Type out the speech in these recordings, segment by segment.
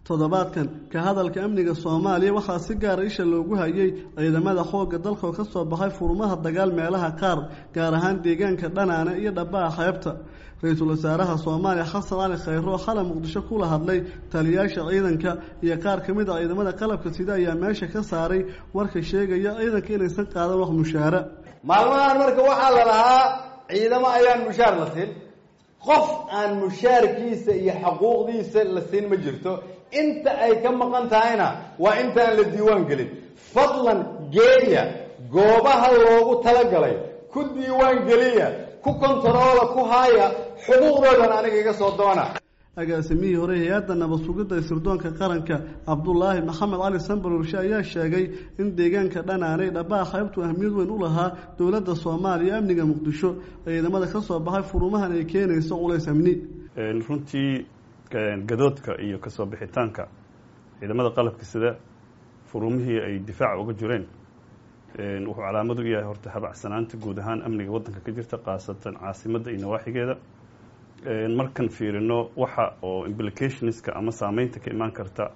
toddobaadkan ka hadalka amniga soomaaliya waxaa si gaara isha loogu hayay ciidamada xoogga dalka oo ka soo baxay furmaha dagaal meelaha qaar gaar ahaan deegaanka dhanaane iyo dhabaha xeebta ra-iisul wasaaraha soomaaliya xasan cali khayro oo xalay muqdisho kula hadlay taliyaasha ciidanka iyo qaar ka mid a ciidamada qalabka sida ayaa meesha ka saaray warka sheegaya ciidanka inaysan qaadan wax mushaara maalmahan marka waxaa la lahaa ciidamo ayaan mushaar la siin qof aan mushaarkiisa iyo xaquuqdiisa la siin ma jirto inta ay ka maqan tahayna waa intaan la diiwaan gelin fadlan geeya goobaha loogu talagalay ku diiwaan geliya ku kontaroola ku haaya xuquuqdoodan aniga iga soo doona agaasimihii hore hay-adda nabad sugidda sirdoonka qaranka cabdulaahi maxamed cali sambarurshe ayaa sheegay in deegaanka dhanaanay dhabaha xeybtu ahmiyad weyn u lahaa dowladda soomaaliya amniga muqdisho ciidamada ka soo baxay furumahan ay keenayso culays amni runtii gadoodka iyo kasoo bixitaanka ciidamada qalabka sida furumihii ay difaaca uga jireen wuxuu calaamad u yahay horta habacsanaanta guud ahaan amniga waddanka ka jirta khaasatan caasimadda iyo nawaaxigeeda markan fiirino waxa oo implicationska ama saameynta ka imaan karta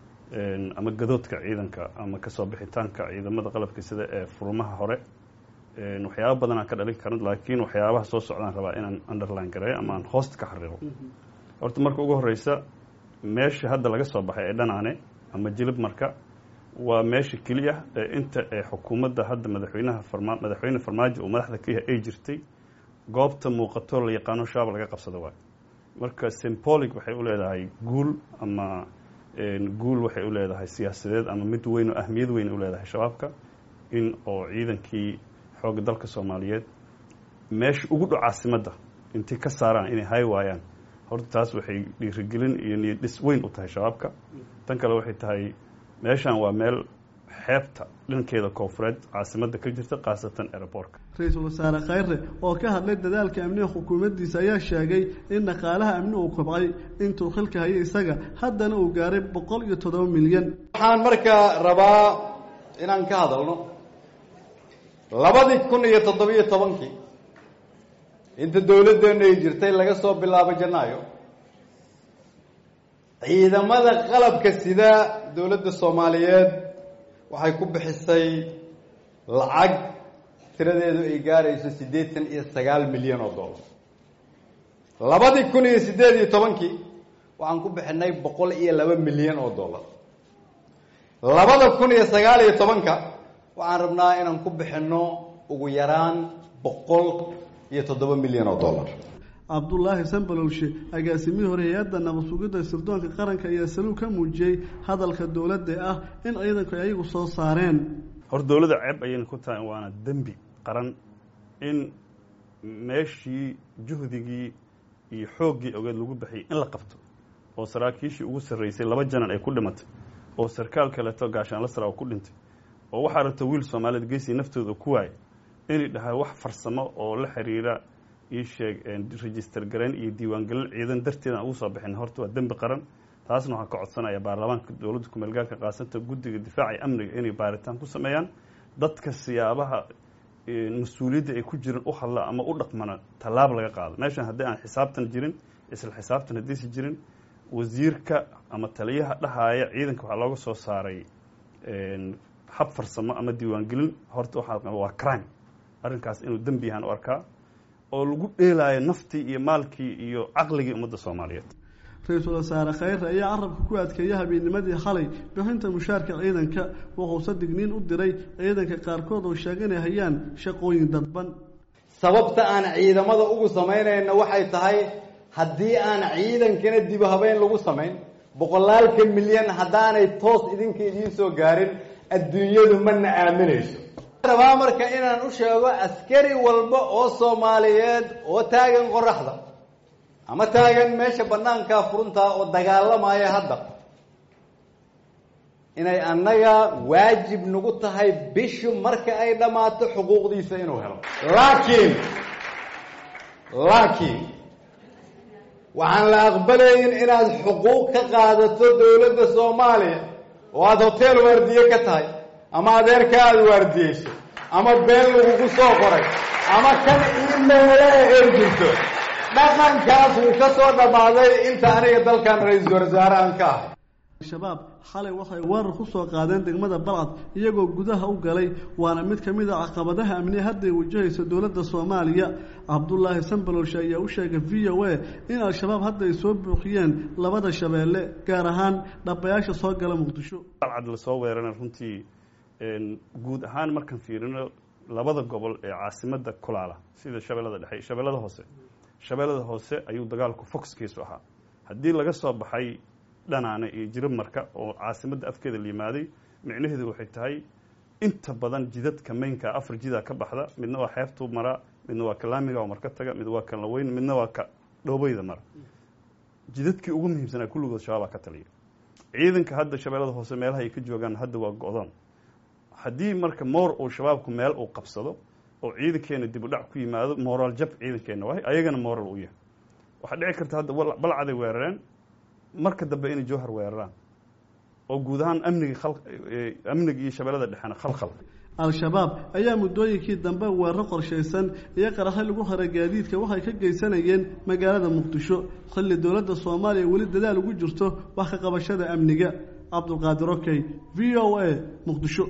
ama gadoodka ciidanka ama kasoo bixitaanka ciidamada qalabka sida ee furumaha hore waxyaaba badan aan ka dhalin karin laakiin waxyaabaha soo socdaan rabaa inaan underline gareeyo ama aan hoosta ka xariiqo horta marka ugu horeysa meesha hadda laga soo baxay ee dhanaane ama jilib marka waa meesha keliya ee inta ee xukuumadda hadda madaxweynaha farma madaxweyne farmaajo uu madaxda ka yahay ay jirtay goobta muuqato la yaqaano shaaba laga qabsado waay marka symbolic waxay u leedahay guul ama guul waxay u leedahay siyaasadeed ama mid weyn oo ahmiyad weyn u leedahay shabaabka in oo ciidankii xoogga dalka soomaaliyeed meesha ugu dhow caasimadda intay ka saaraan inay hay waayaan horta taas waxay dhiirigelin iyo niyad dhis weyn u tahay shabaabka tan kale waxay tahay meeshan waa meel xeebta dhankeeda koofureed caasimadda ka jirta khaasatan aeroboortka ra-iisul wasaare khayre oo ka hadlay dadaalka amniga xukuumaddiisa ayaa sheegay in dhaqaalaha amni uu kobcay intuu xilka hayay isaga haddana uu gaaray boqol iyo toddoba milyan waxaan markaa rabaa inaan ka hadalno labadii kun iyo toddobiyo tobankii inta dowladdeenu ay jirtay laga soo bilaabo janaayo ciidamada qalabka sida dowladda soomaaliyeed waxay ku bixisay lacag tiradeedu ay gaarayso siddeetan iyo sagaal milyan oo dollar labadii kun iyo siddeed iyo tobankii waxaan ku bixinay boqol iyo laba milyan oo dollar labada kun iyo sagaal iyo tobanka waxaan rabnaa inaan ku bixinno ugu yaraan boqol iyo toddoba milyan oo dollar cabdulaahi sambalowshe agaasimihii hore hay-adda nabad sugidda sirdoonka qaranka ayaa saluug ka muujiyey hadalka dowladda ah in ciidanku ay ayagu soo saareen hor dowladda ceeb ayayna ku tahay waana dembi qaran in meeshii juhdigii iyo xooggii ogeed lagu baxiyay in la qabto oo saraakiishii ugu sarraysay laba janan ay ku dhimatay oo sarkaal kaleeto gaashaanla sara oo ku dhintay oo waxaa rabta wiil soomaaliyeed geesii naftooda ku waayay inay dhahay wax farsamo oo la xiriira ii sheeg register garayn iyo diiwaangelin ciidan darteed aan ugu soo bixin horta waa dembi qaran taasna waxaan ka codsanaya baarlamaanka dowladda kumeelgaarka qaasanta guddiga difaaca iyo amniga inay baaritaan ku sameeyaan dadka siyaabaha mas-uuliyadda ay ku jirin u hadla ama u dhaqmana tallaab laga qaado meeshan haddii aan xisaabtan jirin isla xisaabtan haddiisi jirin wasiirka ama taliyaha dhahaaya ciidanka waxaa looga soo saaray hab farsamo ama diiwaangelin horta waxaa waa crime arrinkaas inuu dembi yahaan u arkaa oo lagu dheelaayo naftii iyo maalkii iyo caqligii ummadda soomaaliyeed ra-iisul wasaare khayre ayaa carabka ku adkeeya habeennimadii xalay bixinta mushaarka ciidanka wuxuuse digniin u diray ciidanka qaarkood oo sheega inay hayaan shaqooyin dadban sababta aan ciidamada ugu samaynayna waxay tahay haddii aan ciidankana dib habeyn lagu samayn boqolaalka milyan haddaanay toos idinka idiin soo gaarin adduunyadu mana aaminayso rabaa marka inaan u sheego askari walba oo soomaaliyeed oo taagan qoraxda ama taagan meesha banaankaa furuntaa oo dagaalamaya hadda inay annaga waajib nagu tahay bishu marka ay dhammaato xuquuqdiisa inuu helo laakiin laakiin waxaan la aqbalayn inaad xuquuq ka qaadato dowladda soomaaliya oo aada hotel waardiye ka tahay ama adeerka aada waardiyeyso ama been lagugu soo qoray ama kan imeele ay jirto dhaqankaas wuu ka soo dhammaaday inta aniga dalkan ra-iisul wasaare aan ka ahay shabaab xalay waxay weerar ku soo qaadeen degmada balcad iyagoo gudaha u galay waana mid ka mid a caqabadaha amniya hadday wajahayso dowladda soomaaliya cabdulaahi sambalowshe ayaa u sheegay v o a in al-shabaab hadda ay soo buuxiyeen labada shabeelle gaar ahaan dhabayaasha soo gala muqdisho balcad lasoo weerana runtii guud ahaan markaan fiirino labada gobol ee caasimada kulaala sida shabeellada dhexe shabeellada hoose shabeellada hoose ayuu dagaalku foxkiisu ahaa haddii laga soo baxay dhanaane iyo jirab marka oo caasimadda afkeeda la yimaaday micnaheedu waxay tahay inta badan jidadka maynka afar jidaa ka baxda midna waa xeebtuu maraa midna waa ka laamiga oo marka taga mid waa ka laweyn midna waa ka dhoobeyda mara jidadkii ugu muhiimsanaa kulligood shabaabaa ka taliya ciidanka hadda shabeellada hoose meelaha ay ka joogaan hadda waa go-doon haddii marka moor uu shabaabku meel uu qabsado oo ciidankeena dib u dhac ku yimaado moraal jab ciidankeena waay ayagana moral u yahay waxaa dhici karta hadda balcaday weerareen marka dambe inay jowhar weeraraan oo guud ahaan amnigii amniga iyo shabeellada dhexena khalkhal al-shabaab ayaa muddooyinkii dambe weeraro qorshaysan iyo qaraxay lagu haray gaadiidka waxay ka geysanayeen magaalada muqdisho xilli dowladda soomaaliya weli dadaal ugu jirto wax ka qabashada amniga cabdulqaadir okey v o a muqdisho